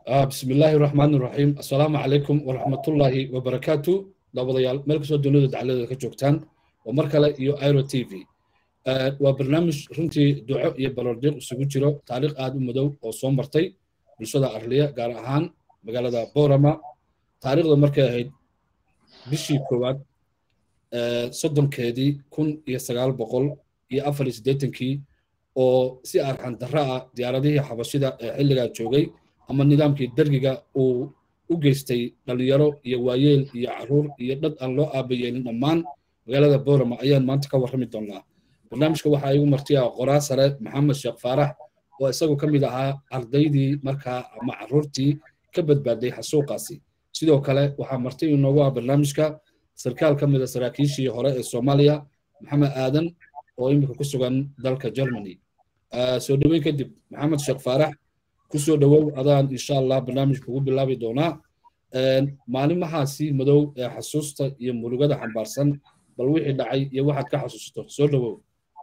بسم الله الرحمن الرحيم السلام عليكم ورحمة الله وبركاته دابضيال ملك سو دولة دعالة كجوكتان ومركلة يو ايرو تي في وبرنامج رنتي دعاء يبرردير سوgu jiro taariikh aad u madow oo soo martay bulshada arliya gaar ahaan magaalada boorama taariikhda markay ahayd bishii koowaad soddonkeedii kun iyo sagaal boqol iyo afar iyo siddeetankii oo si arxan darro ah diyaaradihii xabashida ee xilligaa joogay ama nidaamkii dergiga uu u geystay dhalinyaro iyo waayeel iyo caruur iyo dhad aan loo aabayeelin dhammaan magaalada boorama ayaan maanta ka warrami doonnaa barnaamijka waxaa igu martiya qoraa sare maxamed sheekh faarax oo isagu ka mid ahaa ardaydii markaa ama caruurtii ka badbaaday xasuuqaasi sidoo kale waxaa marti inoogu ah barnaamijka sarkaal ka mid a saraakiishii hore ee soomaaliya maxamed aadan oo iminka ku sugan dalka germany soo dhoweyn kadib maxamed sheekh faarax kusoo dhowow adaan insha allah barnaamijka ugu bilaabi doonaa maalimahaasi madow ee xasuusta iyo murugada xambaarsan bal wixii dhacay iyo waxaad ka xasuusto soo dhowow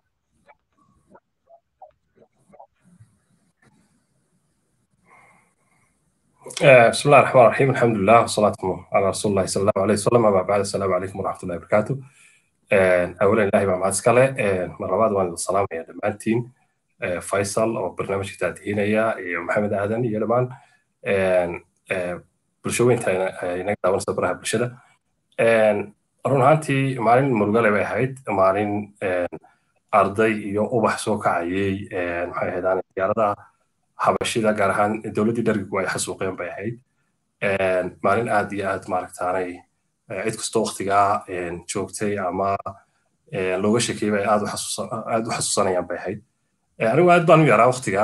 بسم الله الرحمن الرحيم الحمد لله والصلاة على رسول الله صلى الله عليه وسلم أما بعد السلام عليكم ورحمة الله وبركاته أولا الله مع معسكرة مرة وان السلام يا دمانتين faysal oo barnaamijka taatihinaya iyo maxamed aadan iyo dhammaan bulshooyinta inaga daawanaysa baraha bulshada run ahaantii maalin murugale bay ahayd maalin arday iyo ubax soo kacayay maxay ahaydaan diyaaradaha habashida gaar ahaan dowladdii dhargigu ay xasuuqeen bay ahayd maalin aad iyo aad maaragtaanay cid kastoo waktigaa joogtay ama looga shekeeyay bay aad u xasuusanayaan bay ahayd anigu aad baan u yaraa waktiga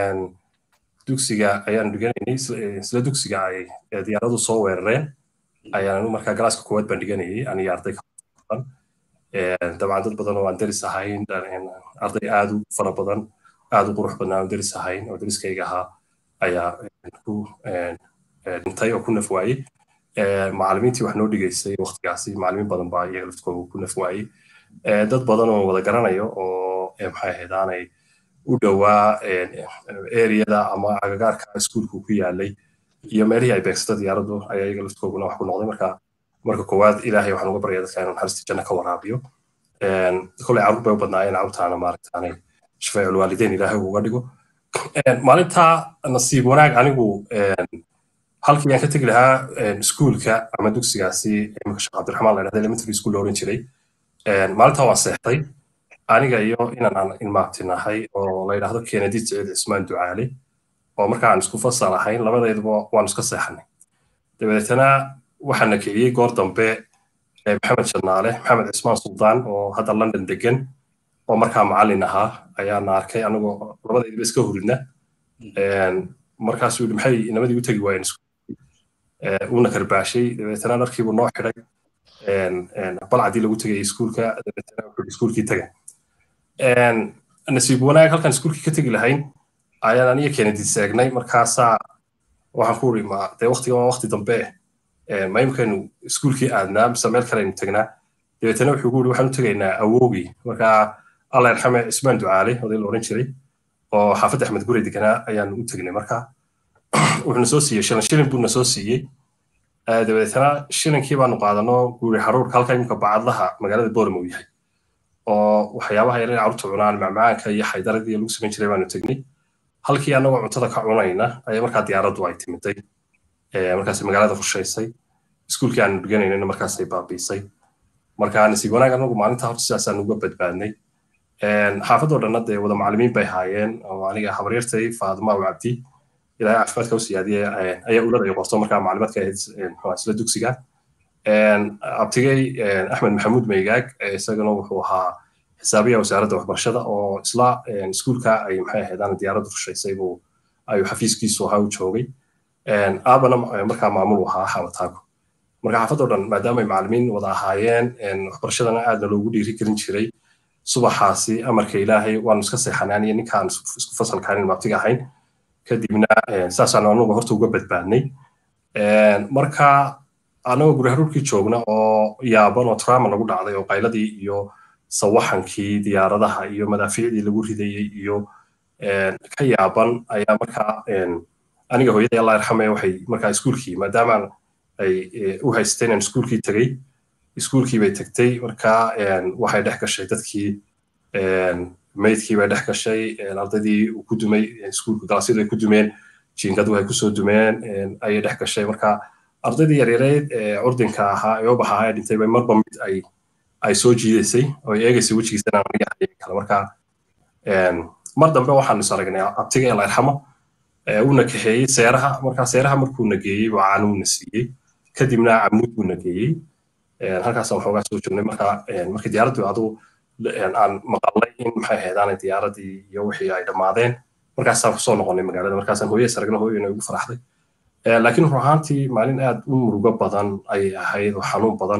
dugsiga ayaan dhiganaynay isla dugsiga ay diyaaradu soo weerareen ayaan anigu markaa galaaska koowaad baan dhiganayay aniga arday badan dabcan dad badan oo aan deris ahayn arday aad u fara badan aad u qurux badnaa aan deris ahayn oo deriskayga ahaa ayaa ku dhintay oo ku naf waayey macallimiintii wax noo dhigaysay waktigaasi macallimiin badan baa iyaga laftooda ku naf waayey dad badan oo wada garanayo oo maxay ahaydaanay u dhowaa eriyada ama agagaarka iskuulku ku yaalay iyo meelihii ay beegsata diyaaraddu ayaa iyaga laftooguna wax ku noqday marka marka koowaad ilaahay waxaan uga baryaa dadka inuu naxariista janno ka waraabiyo kolay carruur bay u badnaayeen carruurtaana maaragtaanay shafeecul waalideyn ilaahay uga dhigo maalintaa nasiib wanaag anigu halkii aan ka tegi lahaa iskuulka ama dugsigaasi imika sheekh cabdiraxmaan la dhahda elementary school la oran jiray maalintaa waan seexday aniga iyo inaan ilmaabtinahay oo la yidhaahdo kennedy siciid cismaan ducaale oo marka aan isku fasal ahayn labadayduba waan iska seexanay dabeetana waxaana kiciyey goor dambe maxamed shanaale maxamed cismaan suldaan oo hadda london degan oo markaa macallin ahaa ayaana arkay anigoo labadayduba iska huridna markaasuu yidhi maxay inamadii u tegi waayeen uuna karbaashay dabeetana dharkiibuu noo xidhay balcadii lagu tegayay iskuulka dabeetana wuxuu iskuulkii taga nasiib wanaag halkan iskuulkii ka tegi lahayn ayaan aniga kennedy seegnay markaasaa waxaan ku uri ma dee waktigan waa wakti dambe ma imkaynu iskuulkii aadnaa mise meel kale aynu tegnaa dabeetana wuxuu ku uri waxaan u tegaynaa awowgii markaa allah yarxame cismaan ducaale oday la odhan jiray oo xaafadda axmed gurey deganaa ayaan u tegnay markaa wuxuuna soo siiyey shilin shilin buuna soo siiyey dabeetana shilinkii baanu qaadano guuri xaruurka halka imika bacadlaha magaalada boorama uu yahay oo waxyaabaha yar carruurta cunaan macmacaanka iyo xaydaradii lagu samayn jiray baanu tegnay halkii annagoo cuntada ka cunayna ayaa markaa diyaaraddu ay timiday markaas magaalada fushaysay iskuulkii aanu dhiganaynana markaasay baabiisay marka nasiib wanaag anagu maalinta horta sidaasaan uga badbaadnay xaafadoo dhanna dee wada macallimiin bay haayeen oo aniga habaryartay faadima aw cabdi ilaahay caafimaadka u siyaadiye ayaa ulada ay qorto markaa maclimaadka ahayd isla dugsiga abtigay axmed maxamuud meygaag isagana wuxuu ahaa xisaabiya wasaaradda waxbarashada oo isla iskuulka ay maxay ahaydaan diyaaraddu rushaysay buu ayuu xafiiskiisu ahaa u joogay aabana markaa maamul u ahaa xamataago marka xaafadoo dhan maadaama ay macallimiin wada ahaayeen waxbarashadana aadna loogu dhiiri gelin jiray subaxaasi amarka ilaahay waanu iska seexanaan iyo ninkaan isku fasalkaan maabtiga ahayn kadibna saasaanu anugu horta uga badbaadnay marka anagoo guri haruurkii joogna oo yaaban oo trauma lagu dhacday oo qayladii iyo sawaxankii diyaaradaha iyo madaafiicdii lagu ridayey iyo ka yaaban ayaa markaa aniga hooyaday allah yarxame waxay markaa iskuulkii maadaama ay u haysteen aan iskuulkii tegey iskuulkii bay tagtay markaa waxay dhex gashay dadkii maydkii bay dhex gashay ardaydii uu ku dumay iskuulka galaasyadu ay ku dumeen jiingadu ay kusoo dumeen ayay dhex gashay marka ardaydii yaryareed ee curdinka ahaa ee ubaxa ahaa ee dhintay bay marba mid ay ay soo jiidaysay oo ay eegaysay wejigiisana aniga hayay kale marka mar dambe waxaanu is aragnay abtiga ela irxamo uuna kaxeeyey seeraha marka seeraha markuu nageeyey buu caanuuna siiyey kadibna camuud buu nageeyey halkaasaan waxoogaa soo joognay marka markii diyaaraddu aduu aan maqalnay in maxay ahayd aanay diyaaradii iyo wixii ay dhammaadeen markaasaan kusoo noqonay magaalada markaasaan hooye saragna hooyena ugu faraxday laakiin run ahaantii maalin aad u murugo badan ayay ahayd oo xanuun badan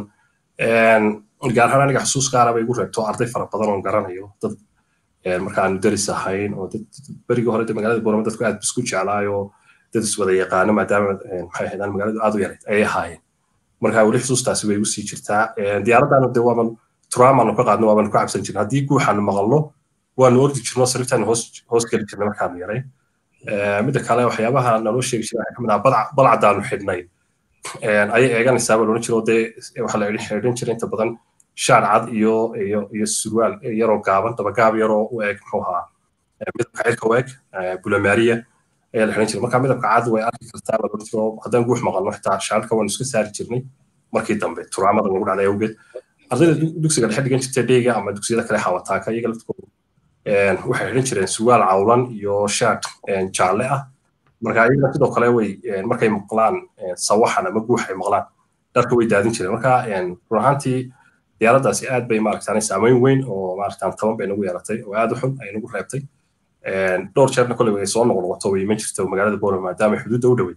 gaar ahaan aniga xusuus gaara bay igu reebto arday fara badan oon garanayo dad marka aanu deris ahayn oo dad berigii hore magaalada boorama dadku aad isku jeclaayo dad iswada yaqaano maadaama maxay ahayd aan magaaladu aad u yarayd ayay ahaayeen marka weli xusuustaasi way igu sii jirtaa diyaaraddaanu de waaban turaamaanu ka qaadno waaban ku cabsan jirna haddii guuxaanu maqalno waanu ordi jirno sariirtaanu hoos hoos geli jirnay markaanu yaray midda kale waxyaabaha naloo sheegi jiray waxaa kamid ah balcadaanu xidhnay ayay eeganaysaa baa loodhan jiro dee waxaa la xidhin jiray inta badan shaar cad iyo iyo iyo surwaal yaroo gaaban dabagaab yaroo u eg muxuu ahaa midabka cirka u eg bulamaariya ayaa la xidhan jiray marka midabka cad way arki kartaa baa loodhan jiro haddaan guux maqalno xitaa shaarka waanu iska saari jirnay markii dambe turaamada lagu dhacday awgeed ardayda dugsiga dhexe dhigan jirtay dheyga ama dugsiyada kale xawataaka iyaga laftooda waxay xidhan jireen surwaal cawlan iyo shaart jaalle ah marka iyagana sidoo kale way markay maqlaan sawaxan ama guux ay maqlaan dharka way daadin jireen marka run ahaantii diyaaraddaasi aad bay maaragtaan saameyn weyn oo maaragtaan taban bay nagu yeelatay oo aad u xun ay nagu reebtay dhowr jeerna kolley way soo noqnoqoto way iman jirto magaalada boorama maadaama xuduudda u dhowey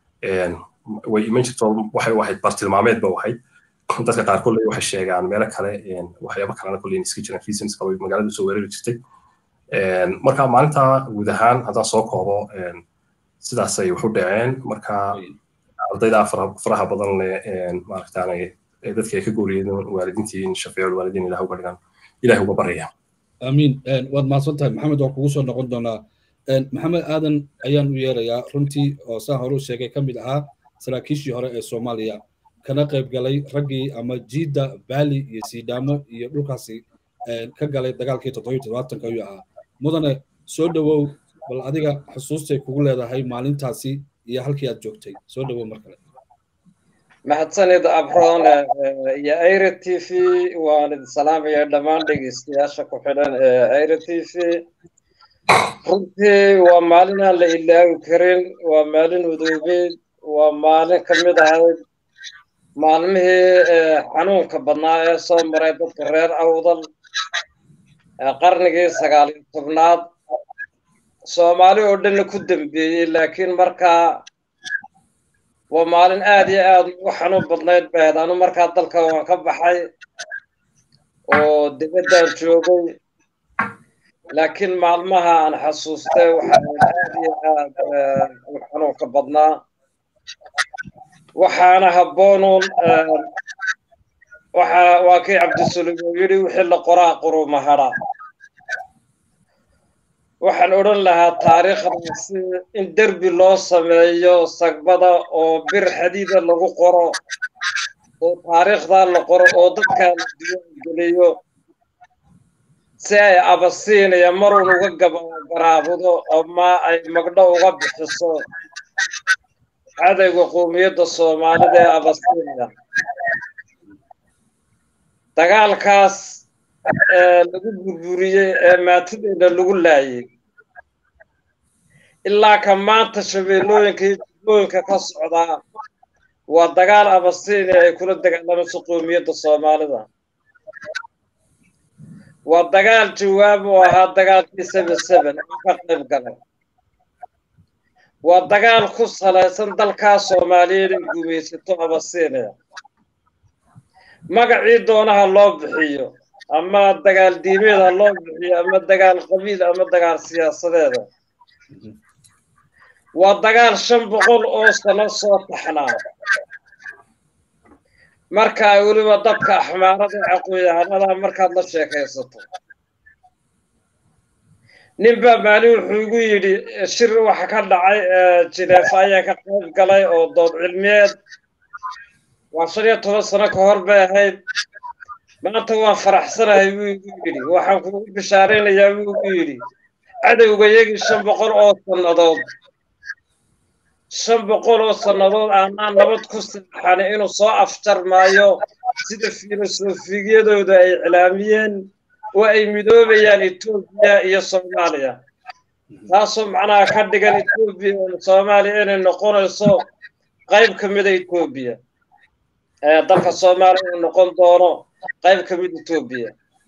way iman jirto waxay u ahayd bartilmaameed ba u ahayd dadka qaar kolley waxay sheegaan meelo kale waxyaabo kalena kolley iska jiraan reasons kale magaalada soo weerari jirtay marka maalinta guud ahaan haddaan soo koobo sidaasay wax u dhaceen marka ardayda faraha badan leh maaragtaanay dadkii ay ka gooriyeen waalidiintiin shafiicul waalidiin ilaah uga dhigan ilaah uga baraya amiin waad mahadsan tahay maxamed waan kugu soo noqon doonaa maxamed aadan ayaan u yeerayaa runtii oo saan hore u sheegay ka mid ahaa saraakiishii hore ee soomaaliya kana qayb galay raggii ama jiidda baali iyo siidhaamo iyo dhulkaasi ka galay dagaalkii toddobiyo toddobaatanka ayuu ahaa mudane soo dhowow bal adiga xusuustay kugu leedahay maalintaasi iyo halkii aad joogtay soo dhowow mar kale mahadsanid abroon iyo aira t v waan idin salaamaya dhammaan dhegeystayaasha ku xidhan ee aira t v runtii waa maalin aan la ilaawi karin waa maalin udoobeed waa maalin ka mid ahayd maalmihii xanuunka badnaa ee soo maray dadka reer awdal qarnigii sagaal iyo tobnaad soomaali oo dhanna ku dambeeyey laakiin markaa waa maalin aad iyo aad ugu xanuun badnayd bahed anu markaa dalka waan ka baxay oo debaddaan joogay laakiin maalmaha aan xasuustay waxaa aad iyo aad u xanuunka badnaa waxaana habboonuun waxa waa kii cabdisulim uu yidhi wixii la qoraa quruma hadha waxaan odhan lahaa taariikhdaasi in derbi loo sameeyo sagbada oo bir xadiida lagu qoro oo taariikhdaa la qoro oo dadkaa la diiwaangeliyo si ay abasiinaya marun uga gabaraabudo ama ay magdho uga bixiso cadayga qoomiyadda soomaalida ee abasiinaya dagaalkaas lagu burburiyey ee maatideena lagu laayey ilaa ka maanta shabeellooyinka iyo jubbooyinka ka socdaa waa dagaal abasiini ay kula dagaalamayso qoomiyadda soomaalida waa dagaal jawaab oo ahaa dagaalkii seben seben oo ka qayb galay waa dagaal ku salaysan dalkaa soomaaliyeed ay gumaysato abasiiniya magacii doonaha loo bixiyo ama dagaal diimeed ha loo bixiyo ama dagaal qabiil ama dagaal siyaasadeeda waa dagaal shan boqol oo sano soo taxnaa marka ay weliba dadka axmaarada caqooyahanada markaad la sheekaysato nin baa maalin wuxuu igu yidhi shir waxa ka dhacay jineefa ayaa ka qayb galay oo dood cilmiyeed waa shan iyo toban sano ka hor bay ahayd maanta waan faraxsanahay buu igu yidhi waxaan kugu bishaaraynayaa buu igu yidhi cadowga yagii shan boqol oo sannadood shan boqol oo sannadood aanaan nabad ku seexani inuu soo afjarmaayo sida filosofiyadooda ay iclaamiyeen oo ay midoobayaan etoobiya iyo soomaaliya taasoo macnaha ka dhigan etoobiya soomaaliya inay noqonayso qayb ka mida etoobiya dalka soomaaliya inuu noqon doono qayb ka mid etoobiya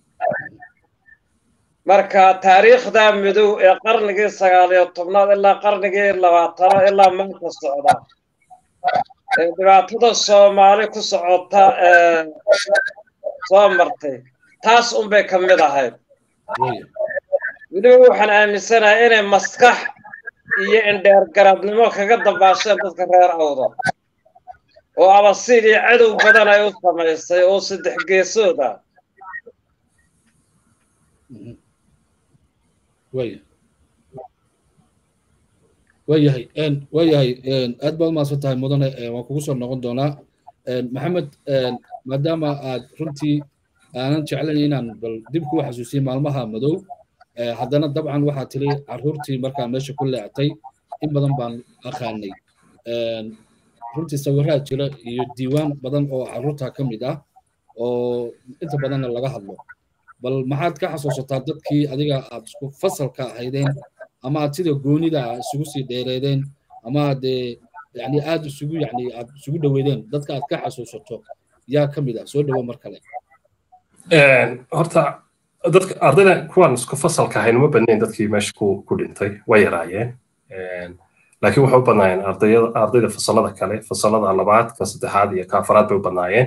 marka taariikhda midow ee qarnigii sagaal iyo tobnaad ilaa qarnigii labaatanaad ilaa maanta socda ee dhibaatada soomaali ku socota ee soo martay taas unbay ka mid ahayd weliba waxaan aaminsanahay inay maskax iyo indheergaradnimo kaga dabaasheen dadka reer awda oo abasiil iyo cadow badan ay u samaysay oo saddex geesood ah waya waayahay waayahay aad baad umaasan tahay mudane waan kugu soo noqon doonaa maxamed maadaama aad runtii aanan jeclayn inaan bal dib kuu xasuusiye maalmaha madow haddana dabcan waxaa tiri carruurtii markaa meesha ku leectay in badan baan aqaanay runtii sawiraha jira iyo diiwaan badan oo carruurta ka mid ah oo inta badanna laga hadlo bal maxaad ka xasuusataa dadkii adiga aad isku fasalka ahaydeen ama aad sida goonida isugu sii dheereedeen ama aad yani aad isugu yani aad isugu dhoweydeen dadka aad ka xasuusato yaa ka mid ah soo dhowo mar kale horta dadka ardayda kuwaan isku fasalka ahayn uma badnayn dadkii meesha ku ku dhintay way yaraayeen laakiin waxay u badnaayeen ardayda ardayda fasalada kale fasalada labaad ka saddexaad iyo ka afaraad bay u badnaayeen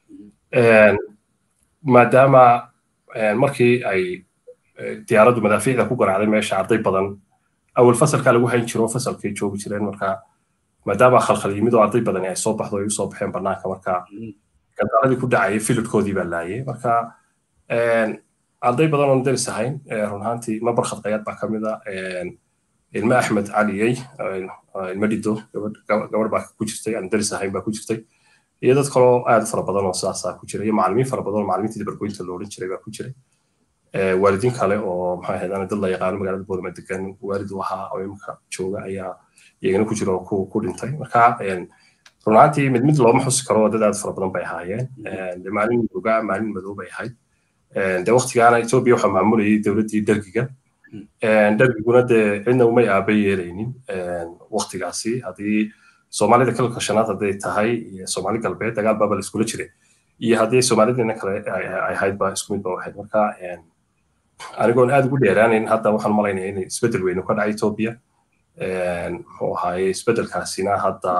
maadaama markii ay diyaaraddu madaafiicda ku garaacday meesha arday badan awal fasalkaa lagu hayn jiro fasalkay joogi jireen marka maadaama khalkhal yimid oo arday badani ay soo baxdo ay usoo baxeen banaanka marka gandaaladii ku dhacayay filidkoodii baa laayay marka arday badan oon daris ahayn run ahaantii ma barkhad qayaad baa ka mid a ilma axmed caliyey ilma dhido gabadh baa ku jirtay aan daris ahayn baa ku jirtay iyo dad kaloo aad fara badan oo sidaasaa ku jira iyo macallimiin fara badan oo macallimiintii bargoynta lo odhan jiray baa ku jiray waalidiin kale oo maxaa ahayd dad la yaqaano magaalada boorama degan waalid u ahaa oo imika jooga ayaa iyagana ku jira oo ku ku dhintay marka run ahaantii mid mid looma xusi karo dad aad fara badan bay ahaayeen de maalin ogaa maalin madow bay ahayd de waktigaana etoobiya waxaa maamulayay dowladdii dergiga dergiguna dee cidna umay aaba yeelaynin waktigaasi haddii soomaalida kalalka shanaad hadday tahay iyo soomaali galbeed dagaal baaba la iskula jiray iyo haddii soomaalidina kale ay ahayd ba isku mid ba ahayd marka anigoon aad ugu dheeraanayn hadda waxaan malaynaya in isbeddel weynu ka dhacay etoobiya muxuu ahaaye isbeddelkaasina hadda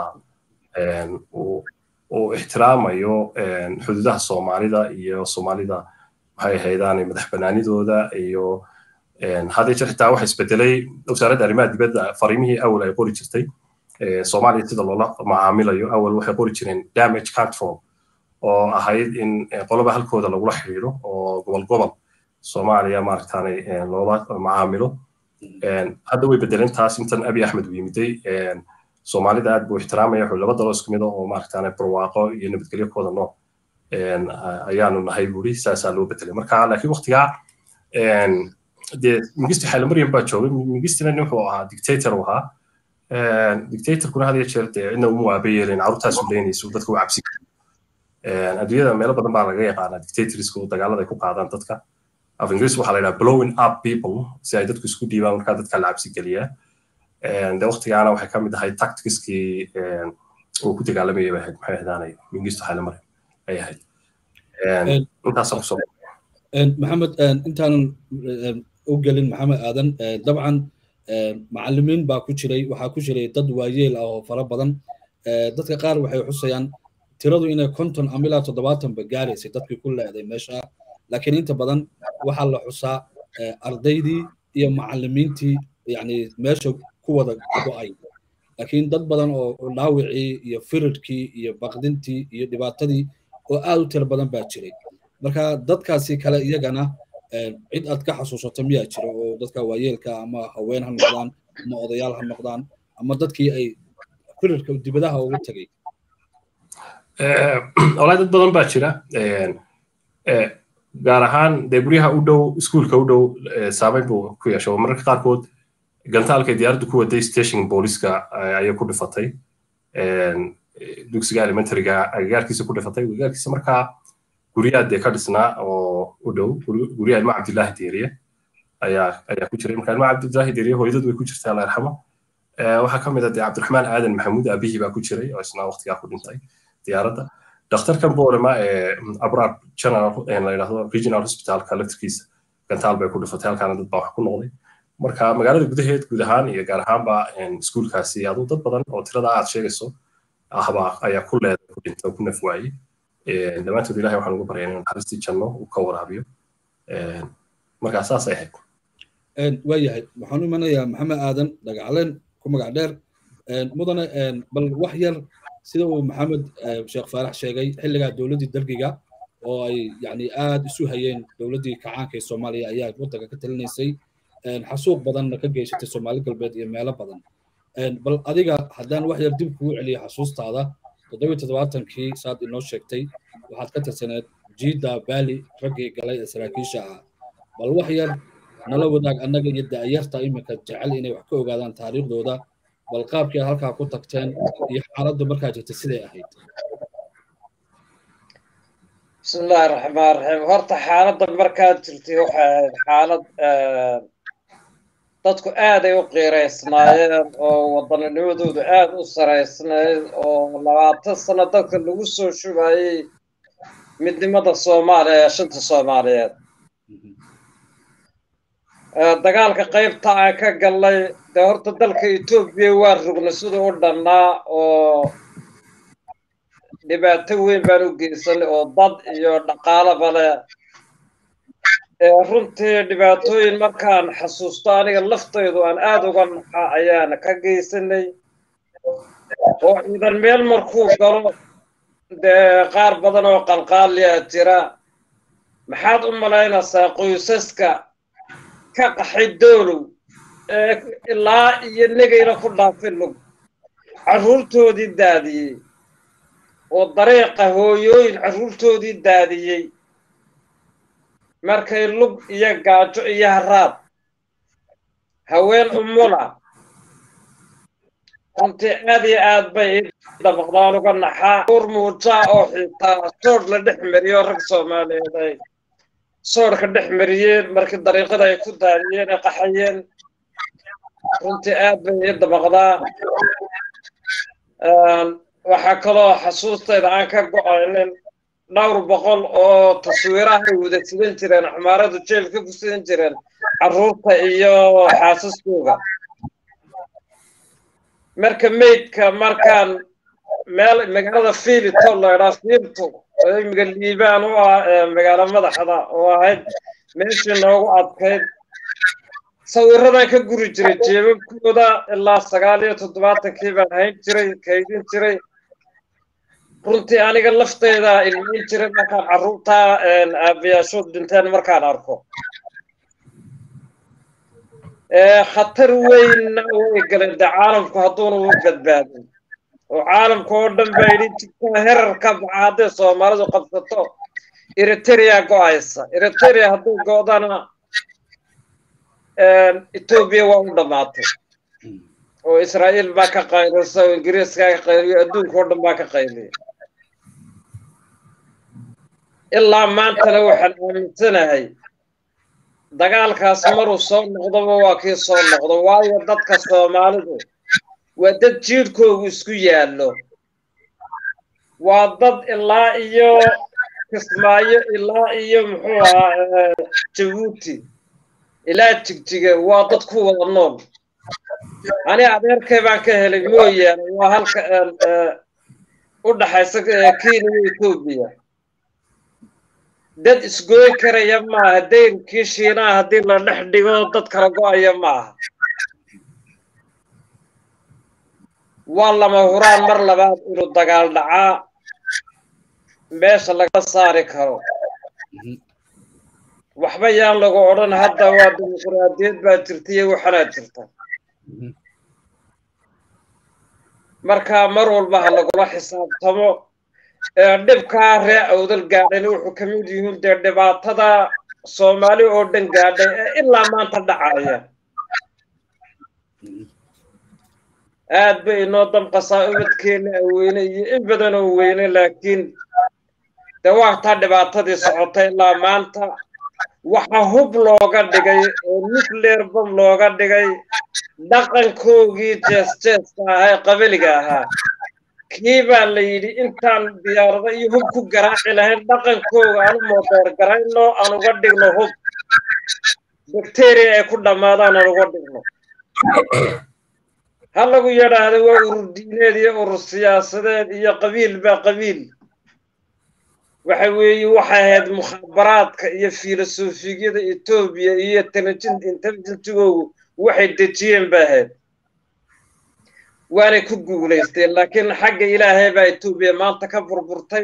uu ixtiraamayo xuduudaha soomaalida iyo soomaalida maxay ahaydaan madax banaanidooda iyo haddii jir xitaa waxa isbedelay wasaaradda arrimaha dibadda fariimihii awal ay qori jirtay soomaaliya sida loola macaamilayo awal waxay qori jireen damage control oo ahayd in qoloba halkooda lagula xiriiro oo gobol gobol soomaaliya maaragtaanay loola macaamilo hadda way bedeleen taas intan abi axmed uu yimiday soomaalida aad buu ixtiraamaya wuxuu laba dalo isku mid oo maaragtaanay barwaaqo iyo nabadgelyo kooda nool ayaanu nahay buuri saasaa loo bedelay marka laakiin waktigaa dee mingisti xaylomaryam baa joogay mingistina nin wuxuu ahaa dictator uu ahaa dictatorkuna had iyo jeer dee cidna uma waaba yeelayn carruurtaasu leynaysa dadka u cabsi adduunyada meelo badan baa laga yaqaanaa dictatorska dagaalada ay ku qaadaan dadka af ingiriis waxaa la yidhaha blowing up people si ay dadku isku dhiibaan markaa dadka la cabsi geliyaa de waktigaana waxay ka mid ahayd tacticskii uu ku dagaalamayay bay ahayd maxay ahdaanay mingisto xaylomaryam ay ahayd intaasaan kusoo maxamed intaanan u gelin maxamed aadan dabcan macallimiin baa ku jiray waxaa ku jiray dad waayeel ah oo fara badan dadka qaar waxay xusayaan tiradu inay konton ama ilaa toddobaatanba gaaraysay dadkii ku leeday meesha laakiin inta badan waxaa la xusaa ardaydii iyo macallimiintii yani meesha ku wada go'ay laakiin dad badan oo dhaawicii iyo firirkii iyo baqdintii iyo dhibaatadii oo aad u tiro badan baa jiray marka dadkaasi kale iyagana cid aad ka xasuusato miyaa jira oo dadka waayeelka ama haween ha noqdaan ama odayaal ha noqdaan ama dadkii ay firarka dibadaha ugu tegay walahi dad badan baa jira gaar ahaan dee guryaha u dhow iskuulka u dhow saameyn buu ku yeeshay oo mararka qaarkood gantaalkay diyaaraddu ku waday station booliska ayay ku dhifatay dugsiga elementaryga agagaarkiisa ku dhifatay agagaarkiisa markaa guryaha dee ka dhisnaa oo u dhow guryaha ilma cabdillaahi deeriye ayaa ayaa ku jiray marka ilma cabdillaahi deeriye hooyadad way ku jirtaa alla yarxamo waxaa ka mid ah dee cabdiraxmaan aadan maxamuud aabihii baa ku jiray oo isna waqtigaa ku dhintay diyaaradda dhakhtarkan boolema ee abraar general la yidhahdo regional hospitalka laftirkiisa gantaal bay ku dhifatay halkaana dad baa wax ku noqday marka magaalada gudaheed guud ahaan iyo gaar ahaanba iskuulkaasi aduu dad badan oo tirada aad sheegayso ahba ayaa ku leeday ku dhintay oo ku naf waayey dhammaantood ilahay waxaan ugu baryaa inuu naxariistii janno uu ka waraabiyo markaa saasay ahayd waayahay waxaan u imanayaa maxamed aadan dhagacaleen ku magac dheer mudane bal wax yar sida uu maxamed sheekh faarax sheegay xilligaa dowladdii dalgiga oo ay yani aad isu hayeen dowladdii kacaanka ee soomaaliya ayaa waddanka ka talinaysay xasuuq badanna ka geysatay soomaali galbeed iyo meelo badan bal adiga haddaan wax yar dib kugu celiyo xasuustaada toddobiyo toddobaatankii saad inoo sheegtay waxaad ka tirsaneed jiida baali raggii galay ee saraakiisha ah bal wax yar nala wadaag annaga iyo da'yarta iminka jecel inay wax ka ogaadaan taariikhdooda bal qaabkii aad halkaa ku tagteen iyo xaaladdu markaa jirta siday ahayd bismillahi raxmaan raxiim horta xaaladda markaad jirtay waxay ahayd xaalad dadku aaday u qiiraysnaayeen oo waddaninimadoodu aad u saraysnayd oo labaatan sano dadka lagu soo shubayey midnimada soomaaliya ee shanta soomaaliyeed dagaalka qaybta aan ka gallay dee horta dalka etoobiya waa rugna siduu u dhannaa oo dhibaato weyn baan u geysanay oo dad iyo dhaqaalaba leh runtii dhibaatooyin markaan xasuusto aniga laftaydu aan aada uga naxa ayaana ka geysanay oo ciidan meel markuu galo dee qaar badan oo qalqaaliya jira maxaad u malaynaysaa qoysaska ka qaxay doolow ee ilaa iyo negayna ku dhaafin lug carruurtoodii daadiyey oo dariiqa hooyooyin carruurtoodii daadiyey markay lug iyo gaajo iyo haraad haween umula runtii aad iyo aad bay dabaqdaan uga naxaa uur muujaa oo xitaa soodh la dhex mariyo rag soomaaliyeed ay soodhka dhex mariyeen markii dariiqada ay ku daadiyeen ay qaxayeen runtii aad bay ii dabaqdaa waxaa kaloo xasuustayda aan ka go-aynin dhowr boqol oo taswiirahay wada sidan jireen xumaaradu jeelka ku sidan jireen carruurta iyo xaasaskooga marka meydka markaan meel magaalada fiilito laydhaa fiilto oo imiga liibaan u ah magaalo madaxda oo ahayd meeshii noogu adkayd sawiradan ka guri jiray jeebabkooda ilaa sagaal iyo toddobaatankii baan hayn jiray kaydin jiray runtii aniga lafteyda ilmiin jiray markaan carruurtaa aabayaashood dhinteen markaan arko khatar weynna way galeen de caalamku hadduuna u badbaadin oo caalamka oo dhan baa yidhi jigtaa herarka baxa hadday soomaalidu qabsato eritrea go-aysa eritrea hadduu go-dana etoobiya waa u dhammaatay oo israa'iil baa ka qaylisa oo ingiriiskaa ka qayliyo adduunka oo dhan baa ka qayliya ilaa maantana waxaan aaminsanahay dagaalkaas maruu soo noqdoba waa kii soo noqdo waayo dadka soomaalidu waa dad jiidhkoogu isku yaallo waa dad ilaa iyo kismaayo ilaa iyo muxuu ahaa jabuuti ilaa jigjiga waa dad ku wada nool ani adeerkay baan ka helay mooyaane waa halka u dhaxaysa kenya iyo etoobiya dad isgooy karaya maaha dayrkii shiinaha haddii la dhex dhigo dad kala go-aya maaha waa lama huraan mar labaad inuu dagaal dhacaa meesha laga saari karo waxba yaan lagu odhan hadda waa dimuqraadiyad baa jirta iyo waxanaa jirta marka mar walba ha lagula xisaabtamo dhibkaa ree awdal gaadhayna wuxuu ka mid yihiin dee dhibaatada soomaali oo dhan gaadhay ee ilaa maanta dhacaya aad bay inoo damqasaa ubadkeena aweyne iyo in badan oo weyne laakiin dee waataa dhibaatadii socotay ilaa maanta waxa hub looga dhigay oo nuclear bom looga dhigay dhaqankoogii jees jeeska ahaa ee qabaliga ahaa kii baa la yidhi intaan diyaarado iyo hub ku garaaci lahayn dhaqankooga aanu moodeer garayno aan uga dhigno hub bakteriya ay ku dhammaadaan aan uga dhigno ha lagu yidhaahdo waa urur diineed iyo urur siyaasadeed iyo qabiil baa qabiil waxa weeye waxay ahayd mukhaabaraadka iyo filosofiyada etoobiya iyo intelligentigoogu waxay dejiyeen ba ahayd waanay ku guulaysteen laakiin xagga ilaahay baa etoobiya maanta ka burburtay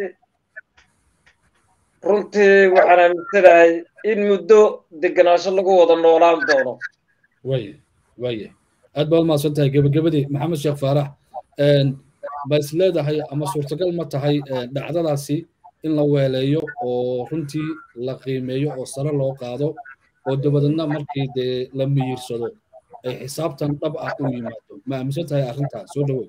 runtii waxaan aaminsanahay in muddo degenaansho lagu wada noolaan doono waya waya aad baad umahadsan tahay gebagabadii maxamed sheekh faarax ma is leedahay ama suurtagal ma tahay dhacdadaasi in la weeleeyo oo runtii la qiimeeyo oo sare loo qaado oo dabadeedna markii dee la miyirsado ay xisaabtan dhab ah u yimaado ma aaminsan tahay arrintaa soo dhawow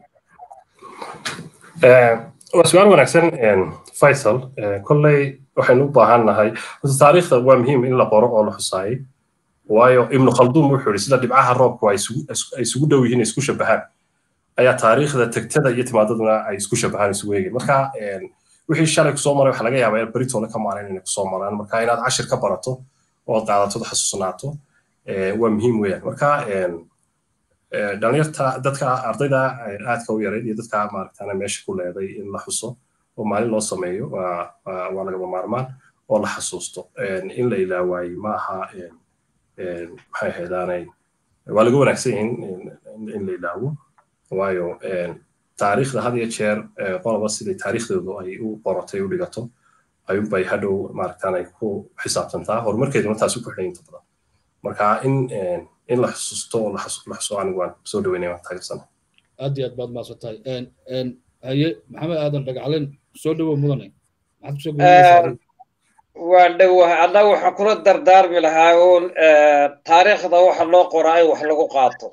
waa su-aal wanaagsan faisal kolley waxaynu u baahan nahay taariikhda waa muhiim in la qoro oo la xusaayay waayo ibnu khalduum wuxuu yidhi sida dhibcaha roobku ay isugu dhow yihiin isku shabahaan ayaa taariikhda tegtada iyo timaadaduna ay isku shabahaan isugu eegeen marka wixii shalay kusoo maray waxa laga yaabaa in beritooda ka maalin inay kusoo maraan marka inaad cashir ka barato oo qaadatood xasuusnaato waa muhiim weeyaan marka dhalinyarta dadka ardayda aadka u yarayd iyo dadka maaragtana meesha ku leeday in la xuso oo maalin loo sameeyo waa lagama maarmaan oo la xasuusto in la ilaawaayey ma aha maxay ahaydaanay waa laga wanaagsan yihiin in la ilaawo waayo taariikhda had iyo jeer qoloba siday taariikhdoodu ay u qoratay u dhigato ayuunbay hadhow maaragtaan ay ku xisaabtantaa horumarkeeduna taas u ku xidhan inta badan marka in in la xusuusto oo la xuso anigu waan soo dhaweynaya waan taageersana aad iyo aad baad mahadsan tahay haye maxamed aadan dhagaclen soo dhawow mudane maxaad kusoo waa dhowaha annaga waxaan kula dardaarmi lahaa uun taariikhda waxa loo qoraa in wax lagu qaato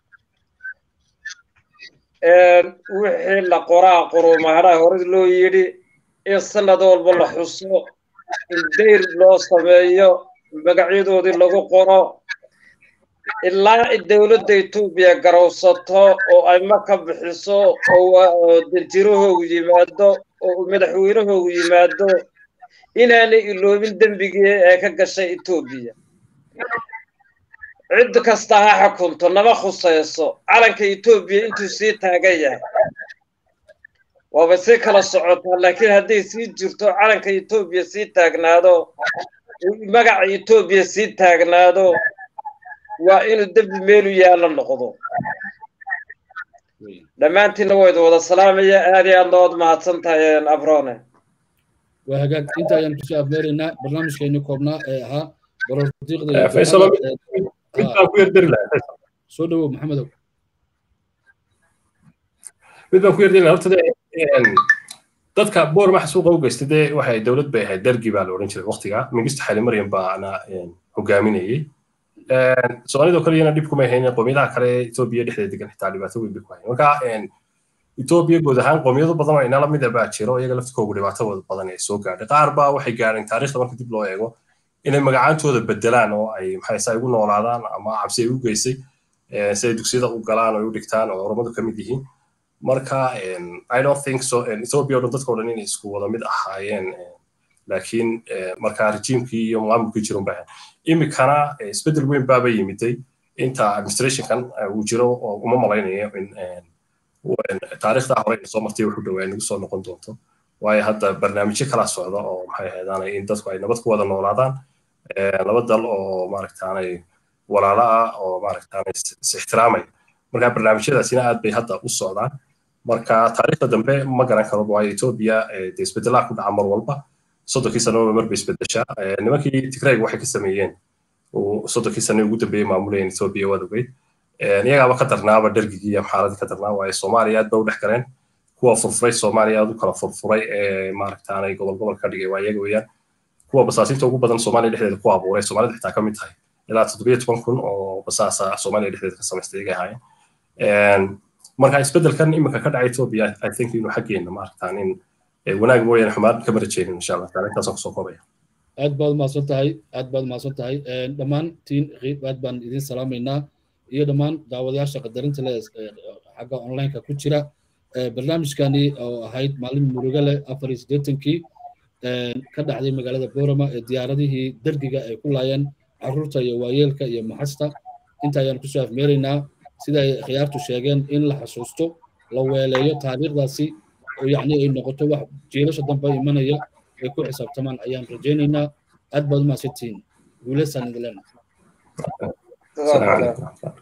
wixii la qoraa qurumaadhaha hore loo yidhi in sanad walba la xuso in dayr loo sameeyo magacyadoodii lagu qoro ilaa dowladda etoobiya garowsato oo ay maka bixiso oo danjirahoogu yimaado oo madaxweynahoogu yimaado inaanay iloobin dembigii ee ka gashay etoobiya cid kasta ha xukunto nama khusayso calanka etoobiya intuu sii taagan yahay waaba sii kala socotaa laakiin hadday sii jirto calanka etoobiya sii taagnaado magaca etoobiya sii taagnaado waa inuu dembi meelu yaalla noqdo dhammaantiinna waa idin wada salaamaya aad iyo aadna waad mahadsan tahay abrone waa hagaag inta ayaan kusoo afmeeraynaa barnaamijkeeni koobnaa ee ahaa soo dhawow maxamedow mid baan ku yardin horta dadka boor maxa suuqa u geystay dee waxay dowlad bay ahayd dergi baa la odhan jiray waqtiga mingista xali maryam baana hogaaminayay soomaalidoo kale iyana dhib kuma haynin qoomiyadaha kale etoobiya dhexdeeda degan xitaa dhibaato weyn bay ku hayn marka etoobiya guud ahaan qoomiyado badan oo inala mid baa jiro iyaga laftikoogu dhibaatadooda badan ay soo gaadhay qaar baa waxay gaadheen taariikhda marka dib loo eego inay magacaantooda bedelaan oo ay maxayse ugu noolaadaan ama cabsi ay u geysay si ay dugsiyada u galaan oo u dhigtaan oo oromadu ka mid yihiin marka i don't think so ethiopia o dhan dadka o dhan inay isku wada mid ahaayeen laakiin marka rejiimkii iyo maamulkii jiran baa imikana isbeddel weyn baaba yimiday inta administrationkan uu jiro oo uma malaynayo in taariikhda hore soo martay wuxuu dhowaa nagu soo noqon doonto waayo hadda barnaamijyo kala socda oo maxay ahaydaan in dadku ay nabad ku wada noolaadaan laba dal oo maaragtaanay walaalo ah oo maaragtaanay is ixtiraamaya marka barnaamijyadaasina aad bay hadda u socdaan marka taariikhda dambe ma garan karo waayo etoobiya dee isbedelaa ku dhaca mar walba soddonkii sanaba marba isbedeshaa nimankii tigrayga waxay ka sameeyeen soddonkii sane ugu dambeeyey maamulayeen etoobiya waad ogeyd iyagaaba ka darnaaba dhergigii iyo xaaladii ka darnaa waaye soomaaliya aad ba u dhex galeen kuwa furfuray soomaaliya aad u kala furfuray ee maaragtaanay gobol gobol ka dhigay waa iyaga weeyaan kuwa basaasinta ugu badan soomaaliya dhexdeeda ku abuuray soomaalida xitaa ka mid tahay ilaa toddobiyo toban kun oo basaasa soomaaliya dhexdeeda ka samaystay iyaga ahaayeen marka isbeddelkan iminka ka dhacay etoobiya i think inuu xaggeena maaragtaan in wanaag mooyaane xumaan kama rajeynin insha allah taala intaasaan kusoo koobaya aad baad umahadsan tahay aad baad umahadsan tahay dhammaantiin aad baan idin salaamaynaa iyo dhammaan daawadayaasha qadarinta leh xagga onlineka ku jira barnaamijkani oo ahayd maalin muruga leh afar iyo siddeetankii ka dhacday magaalada boorama ee diyaaradihii dergiga ay ku laayeen carruurta iyo waayeelka iyo maxasta inta ayaan kusoo afmeeraynaa sida ay khiyaartu sheegeen in la xasuusto la weeleeyo taariikhdaasi oo yacni ay noqoto wax jiilasha dambe imanaya ay ku xisaabtamaan ayaan rajaynaynaa aad baad umahadsantihiin guuleysaan idin leenahay